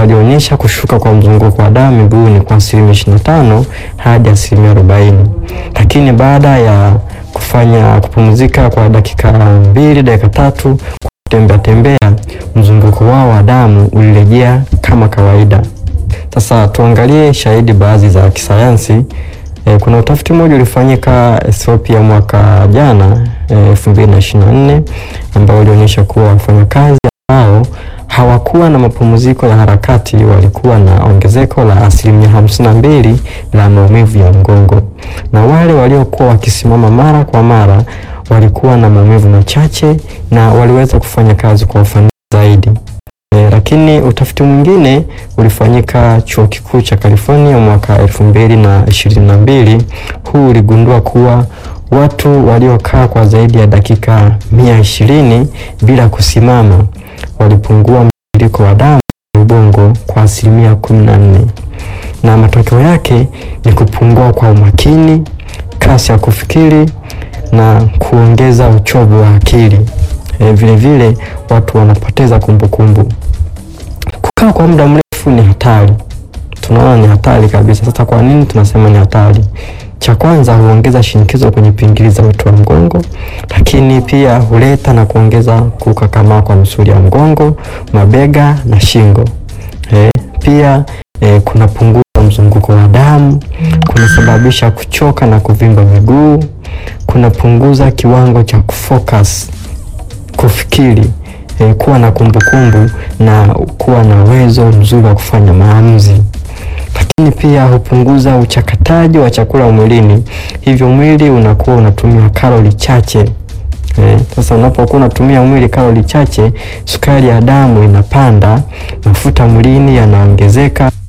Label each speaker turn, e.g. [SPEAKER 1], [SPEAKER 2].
[SPEAKER 1] walionyesha kushuka kwa mzunguko wa damu miguuni kwa asilimia 25 hadi asilimia 40, lakini baada ya kufanya kupumzika kwa dakika mbili dakika tatu kutembea tembea, mzunguko wao wa damu ulirejea kama kawaida. Sasa tuangalie shahidi baadhi za kisayansi. E, kuna utafiti mmoja ulifanyika Ethiopia mwaka jana elfu mbili na ishirini na nne ambao ulionyesha kuwa wafanyakazi ambao hawakuwa na mapumziko ya harakati walikuwa na ongezeko la asilimia hamsini na mbili la maumivu ya mgongo, na wale waliokuwa wakisimama mara kwa mara walikuwa na maumivu machache na waliweza kufanya kazi kwa ufanisi zaidi. E, lakini utafiti mwingine ulifanyika chuo kikuu cha California mwaka elfu mbili na ishirini na mbili. Huu uligundua kuwa watu waliokaa kwa zaidi ya dakika mia ishirini bila kusimama walipungua mtiririko wa damu ubongo kwa asilimia kumi na nne na matokeo yake ni kupungua kwa umakini, kasi ya kufikiri na kuongeza uchovu wa akili. E, vile vile watu wanapoteza kumbukumbu. Kukaa kwa muda mrefu ni hatari, tunaona ni hatari kabisa. Sasa kwa nini tunasema ni hatari? Cha kwanza huongeza shinikizo kwenye pingili za uti wa mgongo, lakini pia huleta na kuongeza kukakamaa kwa misuli ya mgongo, mabega na shingo. E, pia e, kunapunguza mzunguko wa damu, kunasababisha kuchoka na kuvimba miguu, kunapunguza kiwango cha kufocus, kufikiri, e, kuwa na kumbukumbu na kuwa na uwezo mzuri wa kufanya maamuzi lakini pia hupunguza uchakataji wa chakula mwilini, hivyo mwili unakuwa unatumia kalori chache. Eh, sasa unapokuwa unatumia mwili kalori chache, sukari ya damu inapanda, mafuta mwilini yanaongezeka.